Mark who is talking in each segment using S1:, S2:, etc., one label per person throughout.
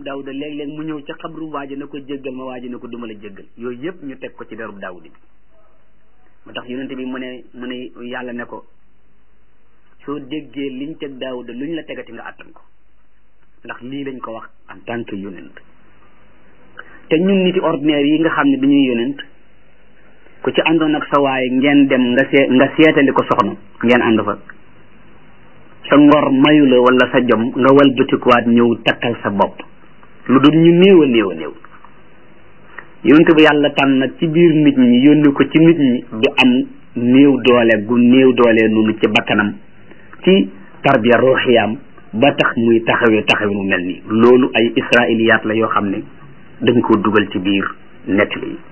S1: daawuda léeg-léeg mu ñëw ca xabru waaji na ko jéggal ma waaji na ko duma la jéggal yooyu yëpp ñu teg ko ci derub daawuda bi moo tax yonente bi mu ne mu ne yàlla ne ko soo déggee liñ teg daawuda luñ la tegati nga àttan ko ndax lii lañ ko wax en tant que yonent te ñun niti ordinaire yi nga xam ne dañuy yonent ku ci àndoon ak sa waay ngeen dem nga see nga seetali ko soxna ngeen ànd fa sa ngor mayu la wala sa jom nga wal bëtikuwaat ñëw takkal sa bopp lu dul ñu néew a néew a néew yonent bi yàlla tànn nag ci biir nit ñi yónni ko ci nit ñi du am néew doole gu néew doole noonu ci bakkanam ci tarbiya ruuxiyaam ba tax muy taxawee taxawee mu mel nii loolu ay israiliyaat la yoo xam ne dañ ko dugal ci biir nettali yi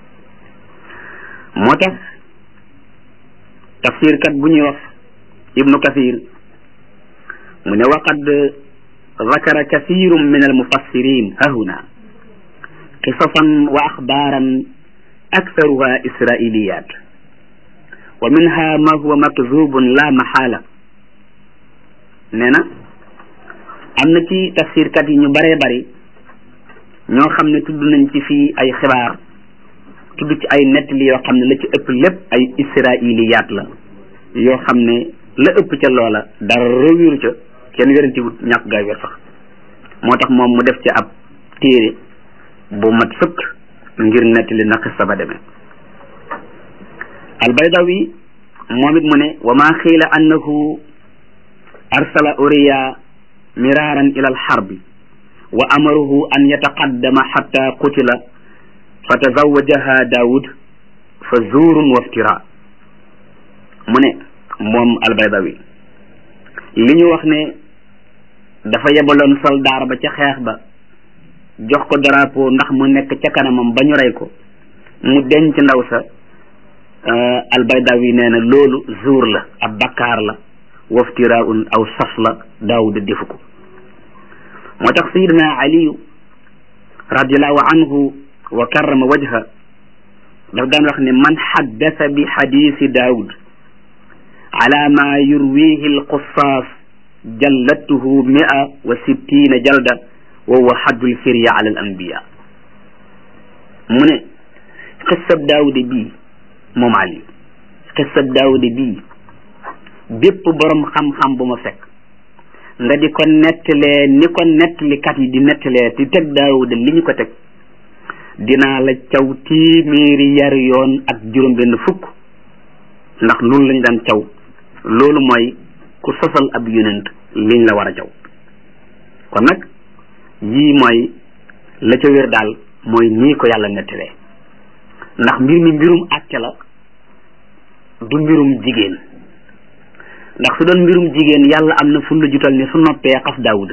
S1: moo tax tafsirkat bu ñuy wax ibnu kasir mu ne waqad zakara kasirun min almufassirin hahuna qisasan wa axbaaran aktharuha israiliyat wa minha ma huwa makzubun la maxaala nee na am na ci tafsirkat yi ñu bëree bëri ñoo xam ne tudd nañ ci fii ay xibaar tudd ci ay nettali yoo xam ne la ci ëpp lépp ay israiliyaat la yoo xam ne la ëpp ca loola dara wéru ca kenn wéranti wut ñàkk gaa wér sax moo tax moom mu def ci ab téere bu mat sëkk ngir nettali na xissa ba demee albaydawi moom it mu ne wa ma xiila annahu arsala uriya miraran ila alxarbi wa amaruhu an yataqaddama xatta qutila fa tazawajaha daawud fa zuurun waftira mu ne moom albaydawi li ñu wax ne dafa yebaloon soldaar ba ca xeex ba jox ko drapeau ndax mu nekk ca kanamam ba ñu rey ko mu denc ndaw sa albaydawi nee na loolu zuur la ab bakkaar la waftiraun aw sas la daawud defu ko moo tax sayidina aliyu radiallahu anhu wa karrama wajha daf daan wax ne man xaddasa bi xadisi daawud ala ma yurwihi alqusaas jallatuhu mia wa sittina jalda wa huwa xaddul firya ala al anbiya mu ne xissab daawude bii moom ali xissab daawude bii bépp borom xam-xam bu ma fekk nga di ko nettalee ni ko nettalikat yi di nettalee di teg daawuda li ñu ko teg dinaa la caw téeméeri yar yoon ak juróom benn fukk ndax loolu lañ daan caw loolu mooy ku sosal ab yonent liñ la war a caw kon nag yii mooy la ca wér daal mooy nii ko yàlla nettalee ndax mbir mi mbirum àtte la du mbirum jigéen ndax su doon mbirum jigéen yàlla am na fun la jutal ne su noppee xas daawuda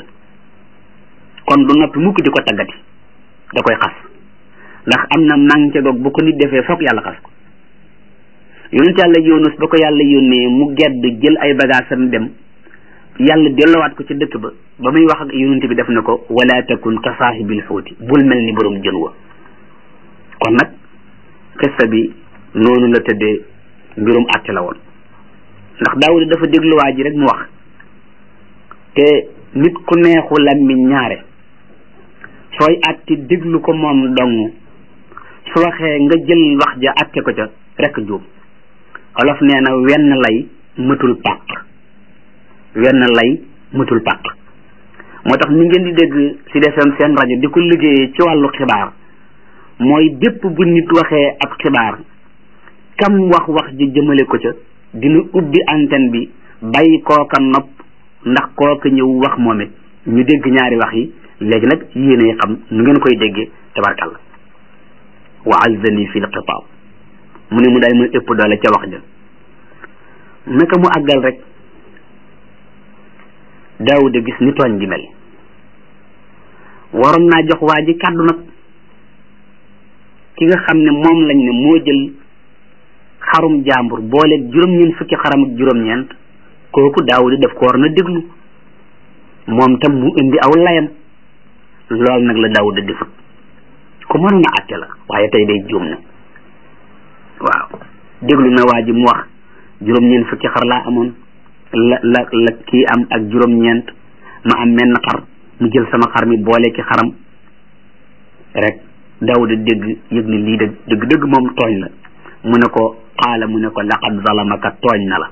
S1: kon du noppi mukk di ko taggati da koy xas ndax am na manqué goog bu ko nit defee foog yàlla xas ko yonent yàlla yunus ba ko yàlla yónnee mu gedd jël ay bagaasam dem yàlla dellowaat ko ci dëkk ba ba muy wax ak yonent bi def na ko wala takun ka saahibil xuuti bul mel ni borom jën wa kon nag xissa bi noonu la tëddee mbirum àtte la woon ndax daawuda dafa dégluwaa ji rek mu wax te nit ku neexu làmmiñ ñaare sooy àtte déglu ko moom dong su waxee nga jël wax ja àtte ko ca rek juum olof nee na wenn lay mëtul pàq wenn lay mëtul pàq moo tax ni ngeen di dégg ci defem seen rajo di ko liggéeyee ci wàllu xibaar mooy bépp bu nit waxee ab xibaar kam wax wax ji jëmale ko ca dina ubbi antenne bi bàyyi kooka nopp ndax kooka ñëw wax moom it ñu dégg ñaari wax yi léegi nag yéene xam nu ngeen koy déggee tabarkalla wa azzani fi lxitaab mu ne mu daal muy ëpp doole ca wax ja naka mu àggal rek daawuda gis ni tooñ gi mel waroon naa jox waa ji kàddu nag ki nga xam ne moom lañ ne moo jël xarum jàmbur boole juróom-ñeent fukki xaram ak juróom-ñeent kooku daawuda daf ko war na déglu moom tam mu indi aw layam loolu nag la daawuda defut ku mënoon a àtte la waaye tey day juum na waaw déglu na waa ji mu wax juróom-ñeent fukki xar laa amoon la la la kii am ak juróom-ñeent ma am menn xar mu jël sama xar mi boole ki xaram rek daawuda dégg yëg ne lii dëgg dëgg dëgg moom tooñ la mu ne ko qaala mu ne ko laqad zalamaka tooñ na la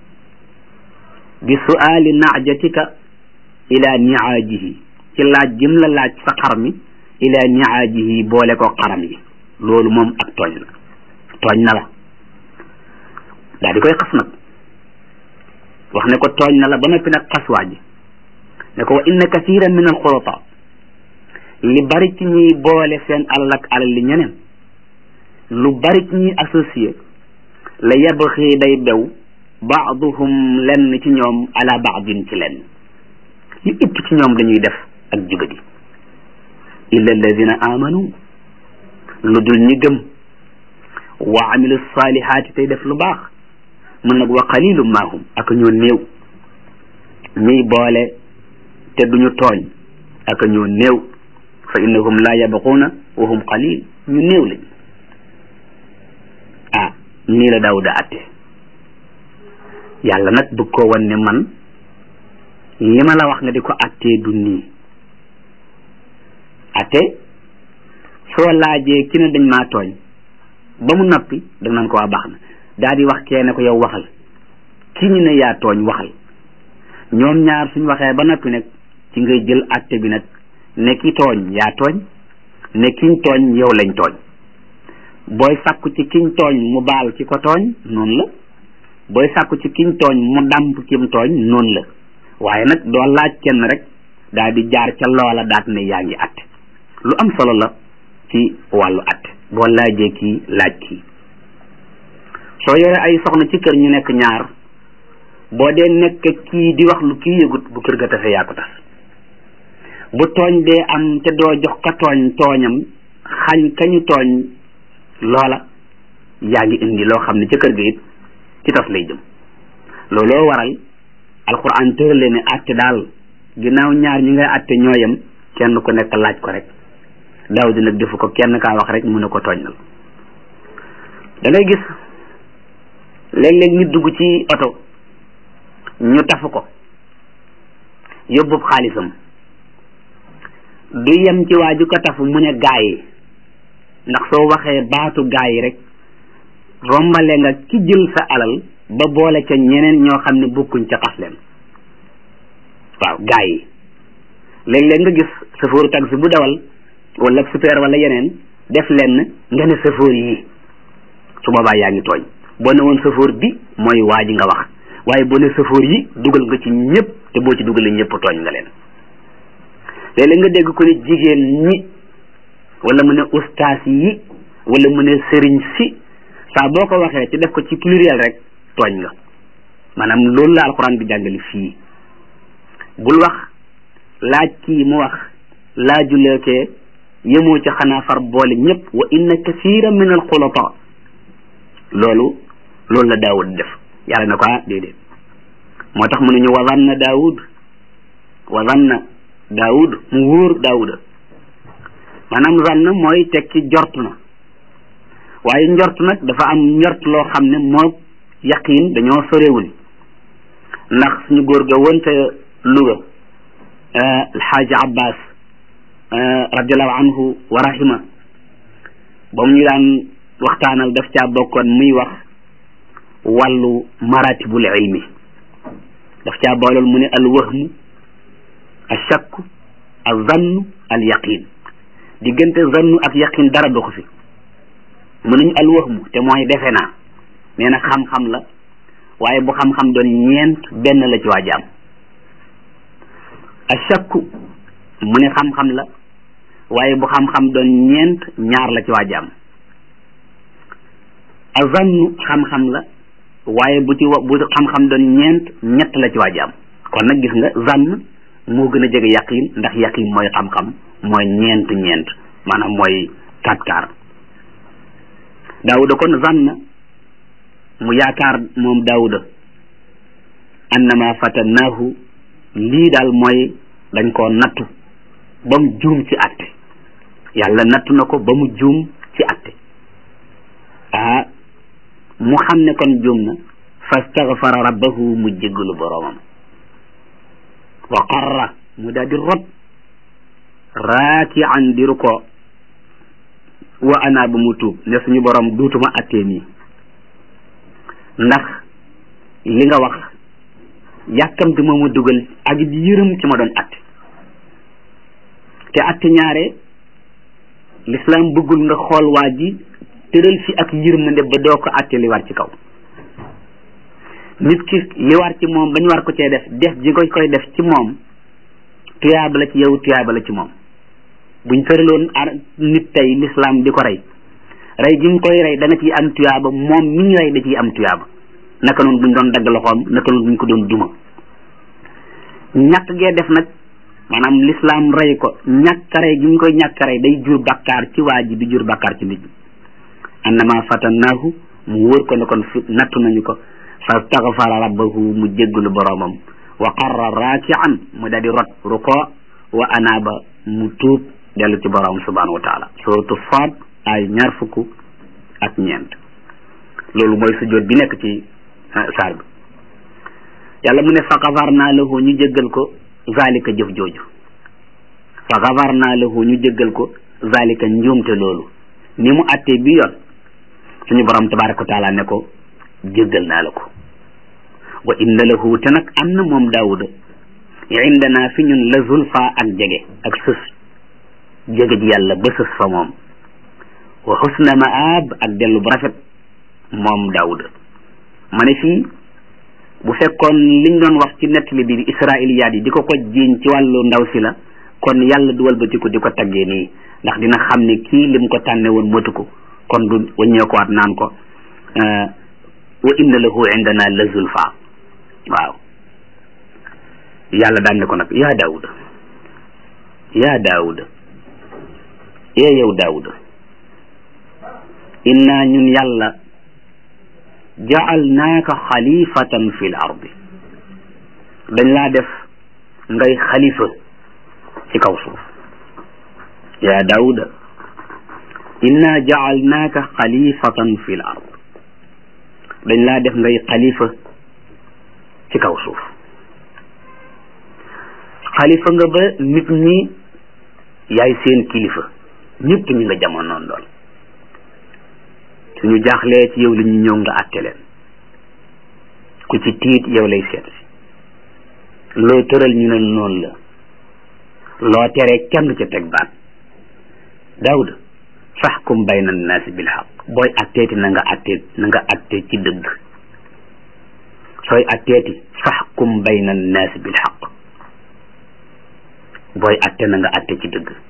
S1: bi suaali naajatika ila niaajihi ci laaj jëm la laaj sa xar mi ila niaajihi boole ko xaram yi loolu moom ak tooñ la tooñ na la daal di koy xas nag wax ne ko tooñ na la ba noppi nag xas waa ji ne ko wa inna kathiran min alxulata li bari ci ñuy boole seen alal ak alal li ñeneen lu bari ci ñuy associé la yabxi day bew baaduhum lenn ci ñoom ala baadin ci lenn li ëpp ci ñoom dañuy def ak jubadi illa alladina amanu lu dul ñi gëm wa amilu salihaati tey def lu baax mun nag wa qalilu maahum ak ñoo néew ñuy boole te duñu tooñ ak ñoo néew fa innahum la yabquuna wa hum qalil ñu néew lañ ah nii la daawuda atte yàlla nag bëgg koo wan ne man li ma la wax nga di ko attee du nii atte soo laajee ki ne dañ maa tooñ ba mu noppi da naan ko waa baax na daal di wax kee ne ko yow waxal ki ñu ne yaa tooñ waxal ñoom ñaar suñ waxee ba noppi nag ci ngay jël atte bi nag ne ki tooñ yaa tooñ ne kiñ tooñ yow lañ tooñ booy sàkku ci kiñ tooñ mu baal ki ko tooñ noonu la booy sàkku ci kiñ tooñ mu dàmp kim tooñ noonu la waaye nag doo laaj kenn rek daal di jaar ca loola daat ne yaa ngi atte lu am solo la ci wàllu atte boo laajee kii laaj kii soo yore ay soxna ci kër ñu nekk ñaar boo dee nekk kii di wax lu kii yëgut bu kër ga tase yaa ko tas bu tooñ dee am te doo jox ka tooñ tooñam xañ kañu tooñ loola yaa ngi indi loo xam ne ca kër ga it ci tas lay jëm looloo waral alquran tërale ne atte daal ginnaaw ñaar ñi ngay atte ñooyam kenn ku nekk laaj ko rek daaw di nag defu ko kenn kaa wax rek mu ne ko tooñal da ngay gis léeg-léeg nit dugg ci oto ñu tafu ko yóbbub xaalisam du yem ci waaju ko tafu mu ne gaa yi ndax soo waxee baatu gaa yi rek rombale nga ki jël sa alal ba boole ca ñeneen ñoo xam ne bokkuñ ca xas leen waaw gaa yi léeg-léeg nga gis chauffeur taxi bu dawal wala super wala yeneen def leen nga ne chauffeur yi su boobaa yaa ngi tooñ boo ne woon chauffeur bi mooy waa ji nga wax waaye boo ne chauffeur yi dugal nga ci ñëpp te boo ci dugalee ñëpp tooñ nga leen léeg-léeg nga dégg ko ne jigéen ñi wala mu ne ustaas yi wala mu ne sëriñ si saa boo ko waxee te def ko ci pluriel rek tooñ nga maanaam loolu la alxuraan bi jàngale fii bul wax laaj kii mu wax laajuleekee yemoo ci xanaa far boole ñëpp wa inna kasira min al xulata loolu loolu la daawud def yàlla na ko ah déedéet moo tax mu ne ñu wazanna daawud wazanna daawud mu wóor daawuda maanaam zann mooy tekki jort na waaye njort nag dafa am njort loo xam ne moo yaqiin dañoo sorewul ndax suñu góor ga woon ca Louga alxaaji abbas radiallahu anhu wa rahima ba mu ñu daan waxtaanal daf caa bokkoon muy wax wàllu maratibul ilmi daf caa boolool mu ne al wahmu al shakku al zannu al yaqin diggante zannu ak yaqin dara du ko fi mu nañu al wahmu te mooy defe naa nee na xam-xam la waaye bu xam-xam doon ñeent benn la ci waa jaam al shakku mu ne xam-xam la waaye bu xam-xam doon ñeent ñaar la ci waa jaam azannu xam-xam la waaye bu ci wa bu xam-xam doon ñeent ñett la ci waa jaam kon nag gis nga zann moo gën a jege yaqin ndax yaqin mooy xam-xam mooy ñeent ñeent maanaam mooy quatre quart daawuda kon zann mu yaakaar moom daawuda annama fatannaahu lii daal mooy dañ koo nattu ba mu juum ci atte yàlla nattu na ko ba mu juum ci atte ah mu xam ne kon juum na fastaghfara rabbahu mu jéggalu boroomam wa qarra mu daal di rot raaki an diru ko wa ana ba mu tuub ne suñu borom duutuma attee nii ndax li nga wax yàkkamti moo ma dugal ak yërëm ci ma doon atte te atte ñaare l'islam bëggul nga xool waa ji tëral fi ak yërmande ba doo ko atte li war ci kaw nit ki li war ci moom ba ñu war ko cee def def ji nga koy def ci moom tuyaaba la ci yow tuyaaba la ci moom buñ tëraloon ar nit tey l'islam di ko rey rey gi nga koy rey da nga ciy am tuyaaba moom mi ñu rey da ciy am tuyaaba naka noonu buñ doon dagg loxoom naka noonu buñ ko doon duma ñàkk gee def nag maanaam l'islam rey ko ñàkk rey gi ñu koy ñàkk rey day jur bakkaar ci waa ji di jur bakkaar ci nit ñi annama fatannaahu mu wóor ko ne kon fi nattu nañu ko fa staghfara rabbahu mu jéggalu boroomam wa qarra raakian mu daal di rot ruko wa anaaba mu tuub dellu ci boroom subhanahu wa taala suratu Saad ay ñaar fukk ak ñeent loolu mooy sujjóot bi nekk ci saar bi yàlla mu ne fa gafarnaa lahu ñu jéggal ko zalika jëf jooju fa gafarnaa lahu ñu jéggal ko zalika njuumte loolu ni mu attee bi yoon suñu borom tabaraka wa taala ne ko jéggal naa la ko wa inna lahu te nag am na moom daawuda indana fi ñun la zulfa ak jege ak sës jege ji yàlla ba sës fa moom wa xusna maab ak dellu bu rafet moom daawuda ma ne fii bu fekkoon liñ doon wax ci nettali bi israiliyaat yi di ko ko jiiñ ci wàllu ndaw si la kon yàlla du walbatiku di ko taggee nii ndax dina xam ne kii lim ko tànne woon motu ko kon du waññeekuwaat naan ko wa inna lahu indana la zulfa waaw yàlla daan ne ko nag yaa daawuda yaa daawuda ee yow daawuda inna ñun yàlla jaalnaaka xalifatan fi l ardi dañ laa def ngay xalifa ci kaw suuf yaa daawuda inna jaalnaaka xalifatan fi l ard dañ laa def ngay xalifa ci kaw suuf xalifa nga ba nit ñi yaay seen kilifa ñëpp ñi nga jamonoon doon suñu jaaxlee ci yow li ñu ñëw nga àtte leen ku ci tiit yow lay seet si loo tëral ñu ne noonu la loo tere kenn ca teg baat daawuda faxkum bayna annaasi bil xaq booy atteeti na nga attee na nga attee ci dëgg sooy atteeti faxkum bayna annaasi bil xaq booy atte na nga atte ci dëgg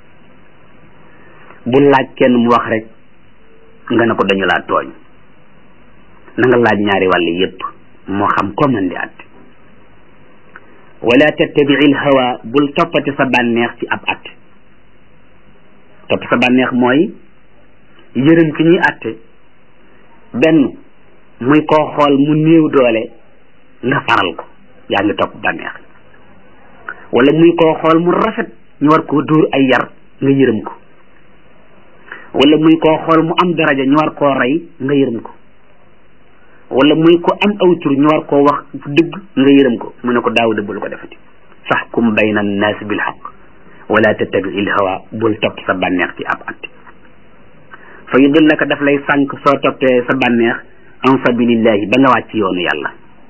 S1: bu laaj kenn mu wax rek nga ne ko dañu laa tooñ na nga laaj ñaari wàll yépp moo xam ko mën di atte wala tattabiil hawa bul toppati sa bànneex ci ab atte topp sa bànneex mooy yërëm ki ñuy atte benn muy koo xool mu néew doole nga faral ko yaa ngi topp bànneex wala muy koo xool mu rafet ñu war koo dóor ay yar nga yërëm ko wala muy koo xool mu am daraja ñu war koo rey nga yërëm ko wala muy ko am aw tur ñu war koo wax dëgg nga yërëm ko mu ne ko daawuda bul ko defati faxkum bayna annaasi bil xaq wala tattabi il hawa bul topp sa bànneex ci ab at fa yudillaka daf lay sànq soo toppee sa bànneex an sabilillahi ba nga wàcc yoonu yàlla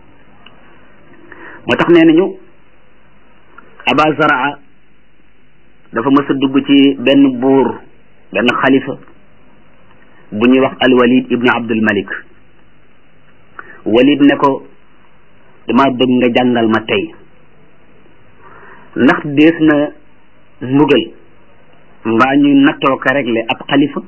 S1: moo tax nee nañu aba zaraa dafa mës a dugg ci benn buur benn xalifa bu ñuy wax alwalid ibnu abdul malik walid ne ko dama bëgg nga jàngal ma tey ndax dees na mbugal mbaa ñu nattoo ko réglé ab xalifa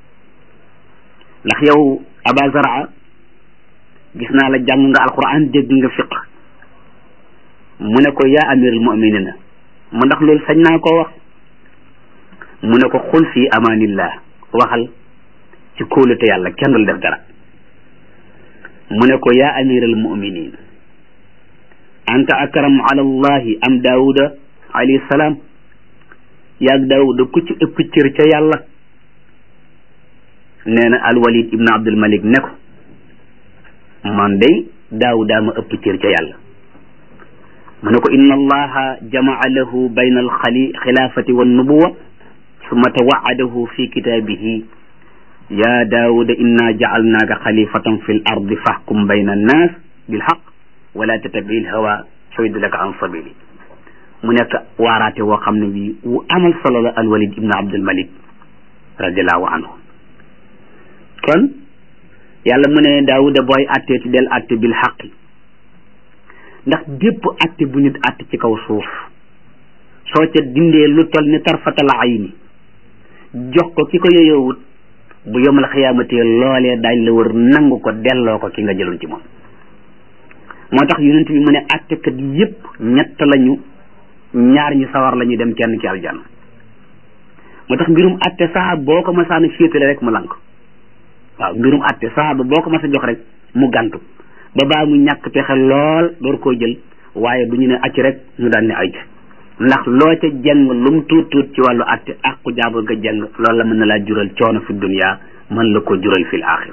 S1: ndax yow aba zaraa gis naa la jàng nga alquran dégg nga fiq mu ne ko yaa amirul muminina mu ndax loolu sañ naa koo wax mu ne ko xul fii amaanillah waxal ci kóolute yàlla kenn dul def dara mu ne ko yaa amiral muminin anta akramu ala allahi am daawuda alayhi salaam yaag daawuda ku ci ëpp cër ca yàlla nee na alwalid ibnu abdul malik ne ko man day daawuda ma ëpp cër ca yàlla mu ne ko inna allaha jamaa lahu bayna alxali xilaafati wannubuwa summa tawaadahu fi kitaabihi ya daawuda inna jacalnaaka xalifatan fi l ardi faxkum bayna annaas bilxaq wala tattabi lhawa fa yudlaka an sabili mu nekk waaraate woo xam ne bii wu amal solo la alwalid ibnu abdulmalik radiallahu anhu kon yàlla mu ne daawuda booy attee ci del atte bil xaqi ndax bépp atte bu nit atte ci kaw suuf soo ca dindee lu tol ni tarfatal ayni jox ko ki ko yoyowut bu yomal xiyaamatie loolee daañ la wër nangu ko delloo ko ki nga jëloon ci moom moo tax yonent bi mu ne attekat yépp ñett lañu ñaar ñi sawar la ñu dem kenn ci aljanna moo tax mbirum atte saxaab boo ko masaana féetale rek mu lank waaw mbirum atte saxaaba boo ko mas a jox rek mu gantu ba baa mu ñàkk pexe lool door koo jël waaye du ñu ne acc rek ñu daan ne ay ndax loo ca jàng lum tuut tuut ci wàllu atte àqu jaabur nga jàng loolu la mën na laa jural coono fi dunya mën la ko jural fil axira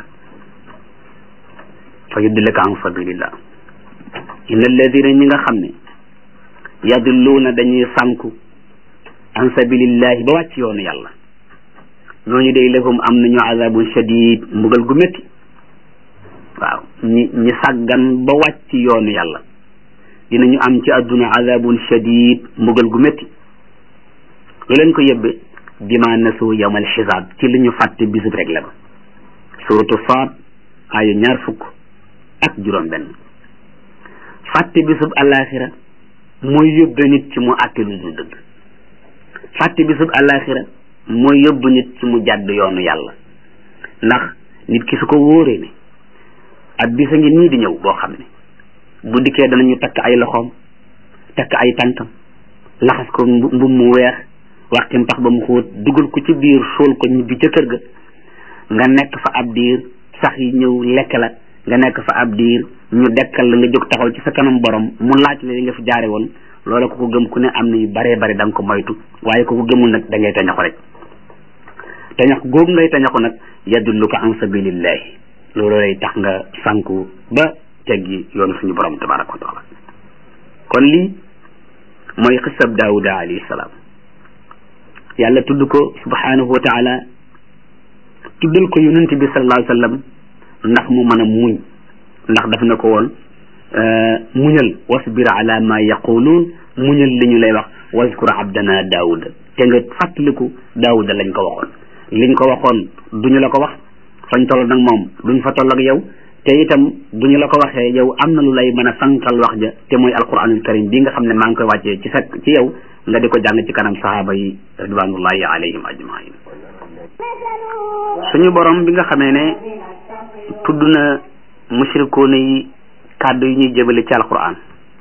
S1: fa yudillaka an sabilillah inna alladina ñi nga xam ne yadilluuna dañuy sànku an sabilillahi ba wàcc yoonu yàlla ñooñu day lahum am nañu azabun shadid mbugal gu métti waaw ñi ñi sàggan ba wàcc yoonu yàlla dinañu am ci àdduna azabun shadid mbugal gu métti lu leen ko yëbbe bima nasu yawmal xisaab ci li ñu fàtte bisub rek la ba suratu Saad aaya ñaar fukk ak juróom benn fàtte bisub alaxira mooy yóbbe nit ci mu àtte lu dul dëgg fàtte bisub alaxira mooy yóbbu nit ci mu jàdd yoonu yàlla ndax nit ki su ko wóoree ne ak bisa ngi nii di ñëw boo xam ne bu dikkee danañu takk ay loxoom takk ay tànkam laxas ko mbub mu weex waxtim pax ba mu xóot dugal ko ci biir suul ko ñibbi ca kër ga nga nekk fa ab diir sax yi ñëw lekk la nga nekk fa ab diir ñu dekkal la nga jóg taxaw ci sa kanam borom mu laaj la li nga fi jaare woon loola ko ko gëm ku ne am na yu baree bari da nga ko moytu waaye ko ko gëmul nag da ngay tañaxu rek tañax googu ngay tañaxu nag yadulluka an sabilillahi loolu lay tax nga sànku ba teggi yoonu suñu borom tabaraka wa taala kon lii mooy xisab daawuda alayhi salaam yàlla tudd ko subhanahu wa taala tuddal ko yonent bi sallallahu alayhi wa sallam ndax mu mën a muñ ndax daf na ko woon muñal wasbir ala ma yaquluun muñal li ñu lay wax waskur abdana daawuda te nga fàttaliku daawuda lañ ko waxoon liñ ko waxoon duñu la ko wax fañ toll nag moom duñ fa toll ak yow te itam duñu la ko waxee yow am na lu lay mën a sankal wax ja te mooy alquranul karim bi nga xam ne maa ngi koy wàccee ci sa ci yow nga di ko jàng ci kanam sahaaba yi ridwanullahi alayhim ajmain suñu borom bi nga xamee ne tudd na mushrikoona yi kàddu yi ñuy jëbale ci alquran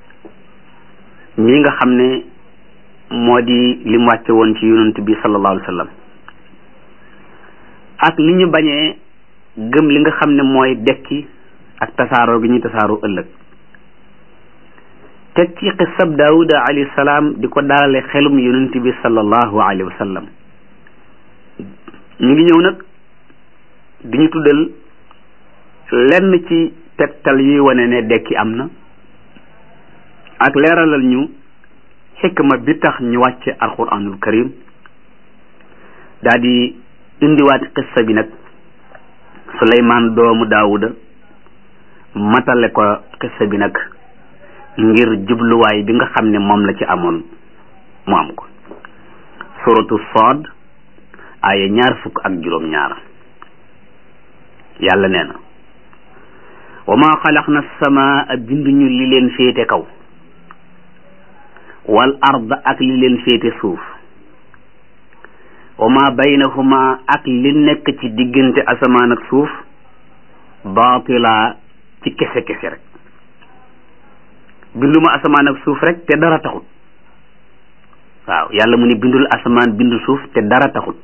S1: ñi nga xam ne moo di li mu wàcce woon ci yonent bi sallallahu alayhi wa sallam ak li ñu bañee gëm li nga xam ne mooy dekki ak tasaaroo gi ñuy tasaaroo ëllëg teg ci xisab daawuda alayhi salaam di ko dalale xelum yonent bi sallallahu alayhi wa sallam ñu ngi ñëw nag di ñu tuddal lenn ci tegtal yuy wane ne dekki am na ak leeralal ñu xikma bi tax ñu wàcce alquranul karim daa di indiwaat xissa bi nag suleymaan doomu daawuda matale ko xissa bi nag ngir jubluwaay bi nga xam ne moom la ci amoon mu am ko suratu Saad aaya ñaar fukk ak juróom ñaar yàlla nee na wa ma xalaqna samaa binduñu li leen féete kaw wal ard ak li leen féete suuf wa ma baynahuma ak li nekk ci diggante asamaan ak suuf baatila ci kese kese rek binduma asamaan ak suuf rek te dara taxut waaw yàlla mu ne bindul asamaan bindu suuf te dara taxut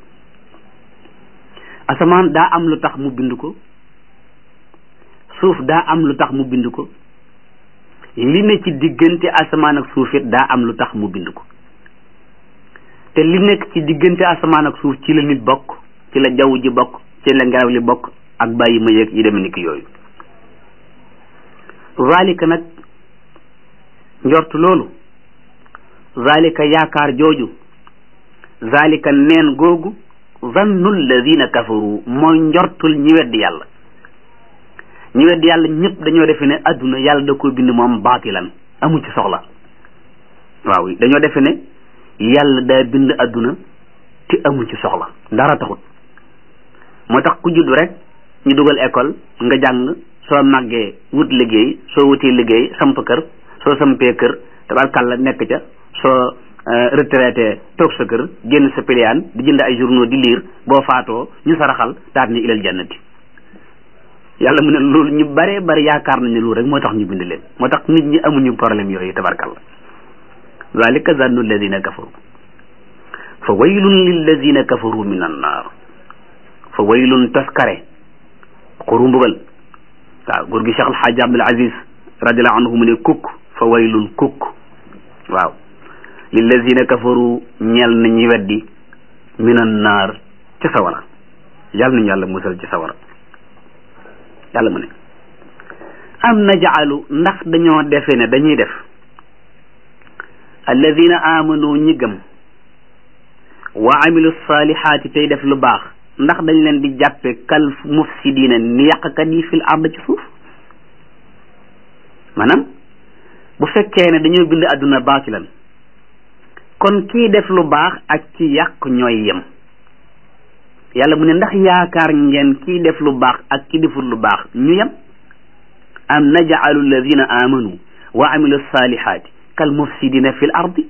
S1: asamaan daa am lu tax mu bind ko suuf daa am lu tax mu bind ko li ne ci diggante asamaan ak suuf it daa am lu tax mu bind ko te li nekk ci diggante asamaan ak suuf ci la nit bokk ci la jaww ji bokk ci la ngelaw li bokk ak bàyyi ma yeeg yi demee ni ki yooyu zalika nag njort loolu zalika yaakaar jooju zalika neen googu zannu alladina kafaru mooy njortul ñi weddi yàlla ñi weddi yàlla ñëpp dañoo defe ne adduna yàlla da ko bind moom baatilan amu ci soxla waaw dañoo defe ne yàlla daa bind adduna te amu ci soxla dara taxut moo tax ku juddu rek ñu dugal école nga jàng soo màggee wut liggéey soo wutee liggéey samp kër soo sampee kër tabarkàlla nekk ca soo retraité toog sa kër génn sa piliyaan di jënd ay journaux di lire boo faatoo ñu saraxal daal ni ilal jannati yàlla mu ne loolu ñu bare bari yaakaar nañ ne loolu rek moo tax ñu bind leen moo tax nit ñi amuñu problème yooyu tabarkàlla zalika zannu alladina kafaru fa waylun lilladina kafaru min annaar fa waylun taskare xuru mbugal waaw góor gi Cheikh Alxaaji Abdul Aziz radiallahu anhu mu ne kukk fa waylun kukk waaw lillazina kafaru ñeel na ñi weddi minan naar ci sawara yàlla nañu yàlla musal ci sawara yàlla mu ne am najaalu ndax dañoo defe ne dañuy def alladina amanu ñi gëm wa amilu salihaati tey def lu baax ndax dañ leen di jàppe kal mufsidina ni yàqkat yi fil ard ci suuf maanaam bu fekkee ne dañoo bind àdduna baatilan kon kii def lu baax ak ki yàq ñooy yem yàlla mu ne ndax yaakaar ngeen kii def lu baax ak ki deful lu baax ñu yem am najaalu alladina amanu wa amilu salihaati kal mufsidina fil ardi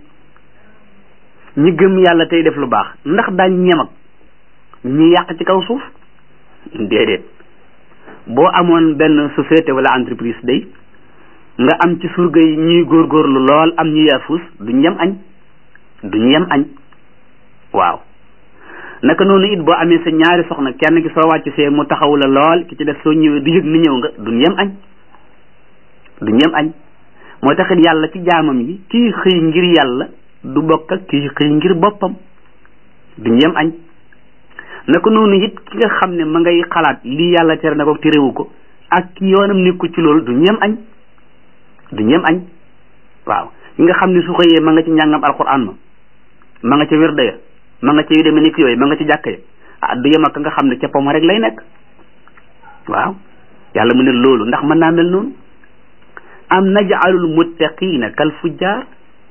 S1: ñi gëm yàlla tey def lu baax ndax daañ ñem ak ñi yàq ci kaw suuf déedéet boo amoon benn société wala entreprise day nga am ci surga yi ñuy góorgóorlu lool am ñu yaafus duñ yem añ duñu yem añ waaw naka noonu it boo amee sa ñaari soxna kenn ki soo wàcc see mu taxaw la lool ki ci def soo ñëwee du yëg ni ñëw nga duñ yem añ duñ yem añ moo taxit yàlla ci jaamam yi kii xëy ngir yàlla du bokk ak kii xëy ngir boppam duñ yem añ naka noonu it ki nga xam ne ma ngay xalaat lii yàlla tere na ko terewu ko ak ki yoonam nekkul ci loolu duñ yem añ duñ yem añ waaw ki nga xam ne su xëyee ma nga ci njàngam alquran ma ma nga ca wirda ya ma nga ca yu demee ni ki yooyu ma nga ci jàkka ya ah du yem ak nga xam ne ca poma rek lay nekk waaw yàlla mu ne loolu ndax mën naa mel noonu am najaalul muttaqina kal fujjaar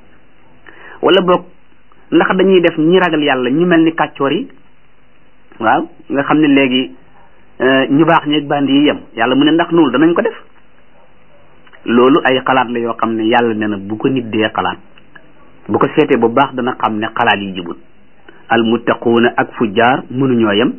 S1: wala boog ndax dañuy def ñi ragal yàlla ñu mel ni kàccoor yi waaw nga xam ne léegi ñu baax ñeeg bandi yi yem yàlla mu ne ndax noonu danañ ko def loolu ay xalaat la yoo xam ne yàlla ne na bu ko nit dee xalaat bu ko seetee bu baax dana xam ne xalaat yi jubut al muttaquuna ak fujjaar mënuñoo yem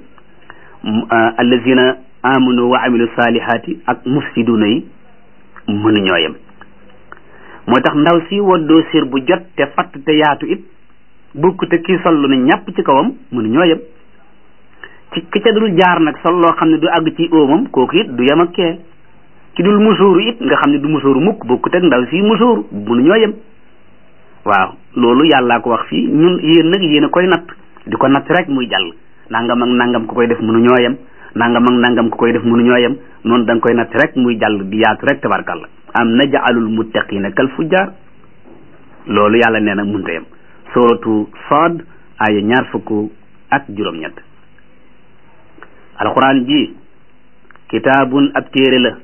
S1: allazina amanu wa amilu salihaati ak mufsiduna yi mënuñoo yem moo tax ndaw si woddoo sér bu jot te fatt te yaatu it bukk te kii sol lu ne ñàpp ci kawam mënuñoo yem ci ki ca dul jaar nag sol loo xam ne du àgg ci óomam kooku it du yem ak kee ki dul musóoru it nga xam ne du musóoru mukk bokkut ak ndaw si musóoru mënuñoo yem waaw loolu yàllaa ko wax fii ñun yéen nag yéen a koy natt di ko natt rek muy jàll nangam ak nangam ku koy def mënuñoo yem nangam ak nangam ku koy def mënuñoo yem noonu da nga koy natt rek muy jàll di yaatu rek tabarkalla am najaalul muttaqina kal fujjar loolu yàlla nee na munta yem suratu Saad aya ñaar fukk ak juróom-ñett alquran ji kitaabun ab téere la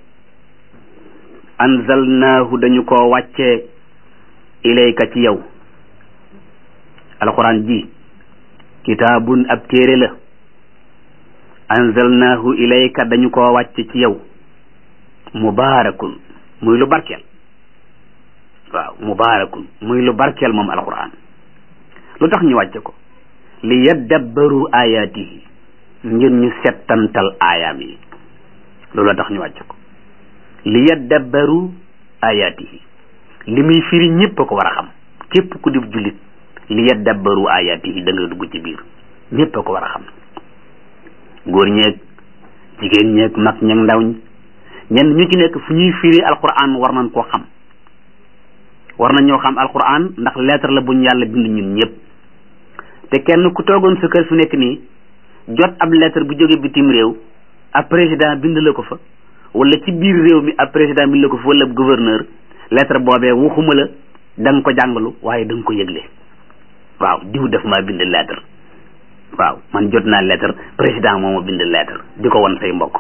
S1: anzalnaahu dañu ko wàccee ilayka ci yow alquran ji kitaabun ab téere la anzalnaahu ilayka dañu ko wàcce ci yow mubaarakun muy lu barkeel waaw mubaarakun muy lu barkeel moom alquran lu tax ñu wàcce ko li yaddabbaru ayaatihi ngir ñu settantal aayaam yi loolu tax ñu wàcce ko li yaddabbaru ayaatihi li muy firi ñëpp a ko war a xam képp ku di jullit li yaddabbaru ayaatihi da nga dugg ci biir ñëpp a ko war a xam góor ñeeg jigéen ñeeg mag ñeeg ndaw ñi ñenn ñu ci nekk fu ñuy firi alquran war nañ koo xam war nañ ñoo xam alquran ndax lettre la buñ yàlla bind ñun ñëpp te kenn ku toogoon sa kër fu nekk nii jot ab lettre bu jóge bitim réew ab président bind la ko fa wala ci biir réew mi ab président bind la ko fa wala gouverneur lettre boobee waxuma la da nga ko jàngalu waaye da nga ko yëgle waaw diw def maa bind lettre waaw man jot naa lettre président moo ma bind lettre di ko wan say mbokk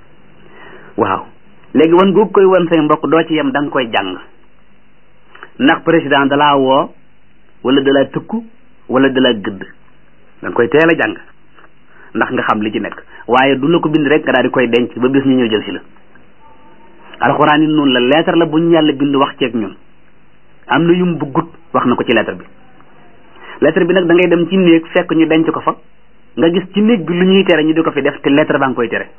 S1: waaw léegi wan googu koy wan say mbokk doo ci yem da nga koy jàng ndax président dalaa woo wala dalaa tëkku wala dalaa gëdd da nga koy teel a jàng ndax nga xam li ci nekk waaye du la ko bind rek nga daal di koy denc ba bis ñu ñëw jël si la alxuraan yi noonu la lettre la bu ñu yàlla bind wax ceeg ñun am na yum buggut wax na ko ci lettre bi lettre bi nag da ngay dem ci néeg fekk ñu denc ko fa nga gis ci néeg bi lu ñuy tere ñu di ko fi def te lettre baa nga koy tere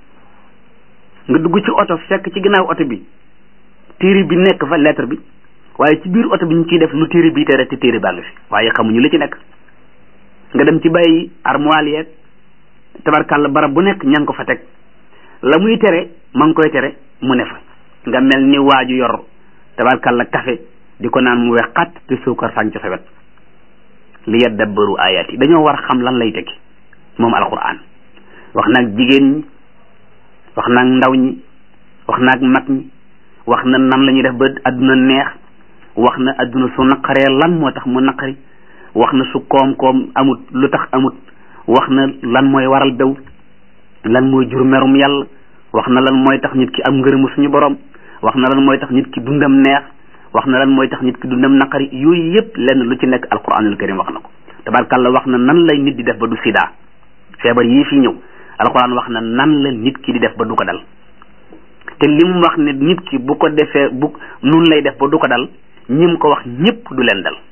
S1: nga dugg ci oto fekk ci ginnaaw oto bi téere bi nekk fa lettre bi waaye ci biir oto bi ñu ciy def lu téere bi tere te téere baa ngi fi waaye xamuñu li ci nekk nga dem ci bàyyi armoire yeeg tabarkàlla barab bu nekk ña ngi ko fa teg la muy tere ma ngi koy tere mu ne fa nga mel ni waaju yor tabarkàlla café di ko naan mu wex xat te suukar sànc sa wet li yaddabbaru ayat yi dañoo war xam lan lay tekki moom alquran wax naag jigéen ñi wax naag ndaw ñi wax naag mag ñi wax na nan la ñuy def ba adduna neex wax na adduna su naqaree lan moo tax mu naqari wax na su koom-koom amut lu tax amut wax na lan mooy waral bew lan mooy jur merum yàlla wax na lan mooy tax nit ki am ngërëmu suñu borom wax na lan mooy tax nit ki dundam neex wax na lan mooy tax nit ki dundam naqari yooyu yëpp lenn lu ci nekk alquranul karim wax na ko tabarkàlla wax na nan lay nit di def ba du sida feebar yii fi ñëw alquran wax na nan la nit ki di def ba du ko dal te li mu wax ne nit ki bu ko defee bu nun lay def ba du ko dal ñim ko wax ñëpp du leen dal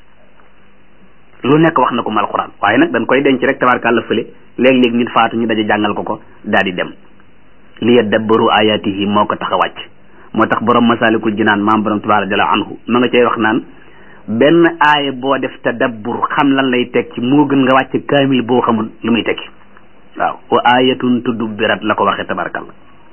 S1: lu nekk wax na ko mu alquran waaye nag dañ koy denc rek tabarkàlla fële léeg-léeg nit faatu ñu daje jàngal ko ko daal di dem li yadabbaru ayatihi moo ko tax a wàcc moo tax borom masalikul jinaan maam borom tabaaraka jalla anhu ma nga cay wax naan benn aaya boo def tadabbur xam lan lay tekki moo gën nga wàcc kaamil boo xamul lu muy tekki waaw wa ayatun tudubbirat la ko waxee tabarakalla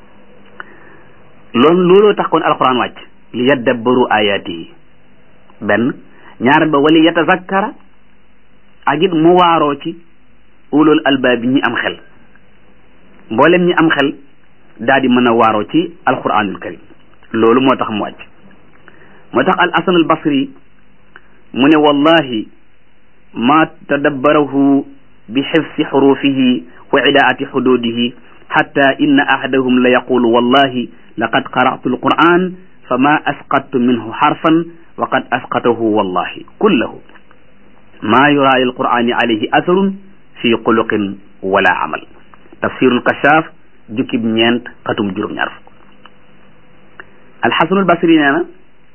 S1: loolu looloo tax kon alquran wàcc li yadabbaru ayatihi benn ñaar ba wali yatazakkara ak it mu waaroo ci ulul albaab ñi am xel mboolem ñi am xel daal di mën a waaroo ci alquranul karim loolu moo tax mu wàcc moo tax al hasan al basri mu ne wallahi ma tadabbarahu bi xifsi xurufihi wa idaati xududihi xatta inna ahadahum la yaqulu wallahi laqad qara'tu alquran fama asqattu minhu xarfan wa qad asqatahu wallahi kullahu ma yura lil qurani alayhi atharun fi xuluqin wala amal tafsirul kashaaf jukkib ñeent xatum juróom-ñaar fukk alxasanul basri nee na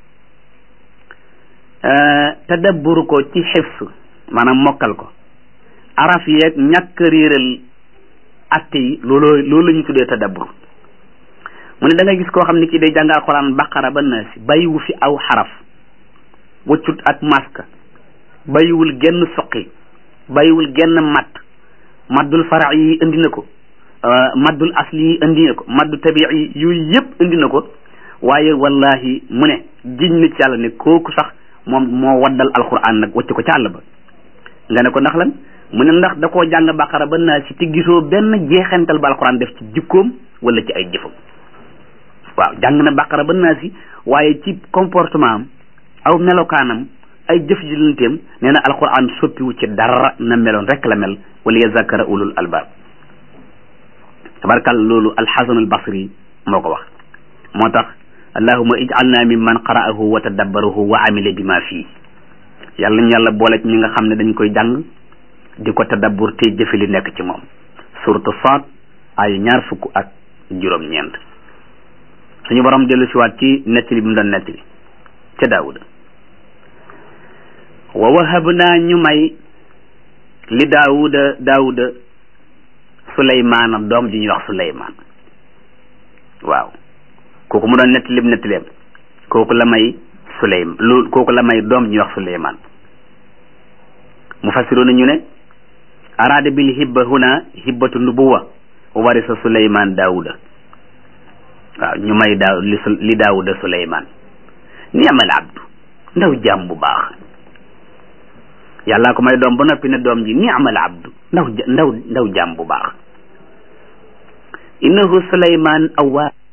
S1: tadabbur ko ci xifs maanaam mokkal ko araf yeeg ñàkk réeral atte yi looloo loolu la ñu tuddee tadabbur mu ne da nga gis koo xam ne kii day jàng alxuraan baqara ba naasi bàyyiwu fi aw xaraf waccut ak maska bàyyiwul genn soqi bàyyiwul genn matt maddul fara yi indi na ko maddul asli yi indi na ko maddu tabii yi yooyu yëpp indi na ko waaye wallahi mu ne jiñ na ci yàlla ne kooku sax moom moo waddal alquran nag wacc ko ca àll ba nga ne ko ndax lan mu ne ndax da koo jàng baqara ba naa si te gisoo benn jeexental ba alquran def ci jikkoom wala ci ay jëfam waaw jàng na baqara ba naa si waaye ci comportement am aw melokaanam ay jëf jilanteem nee na alquran soppiwu ci dara na meloon rek la mel wala yazakara ulul albab tabarkal loolu alxasan al basri moo ko wax moo tax allahuma ij'alna mimman qara'ahu wa tadabbarahu wa amila bima fii yàlla ñu yàlla boole ci ñi nga xam ne dañ koy jàng di ko tadabbur te jëfe li nekk ci moom suratu Saad ay ñaar fukk ak juróom-ñeent suñu borom dellu siwaat ci nettali bi mu doon nettali ca daawuda wa wahabnaa ñu may li daawuda daawuda suleymaana doom ji ñuy wax suleymaan waaw kooku mu doon nettali bi nettaleem kooku la may suleym lu kooku la may doom ji ñuy wax suleymaan mu fassiroona ñu ne araada bil hibba huna hibbatu nubuwa wa warisa suleymaan daawuda waaw ñu may daaw li li daawuda suleymaan niamal abdu ndaw jaam bu baax yàllaa ko may doom ba noppi ne doom ji niamal abdu ndaw ndaw ndaw jaam bu baax innahu suleymaan awwaa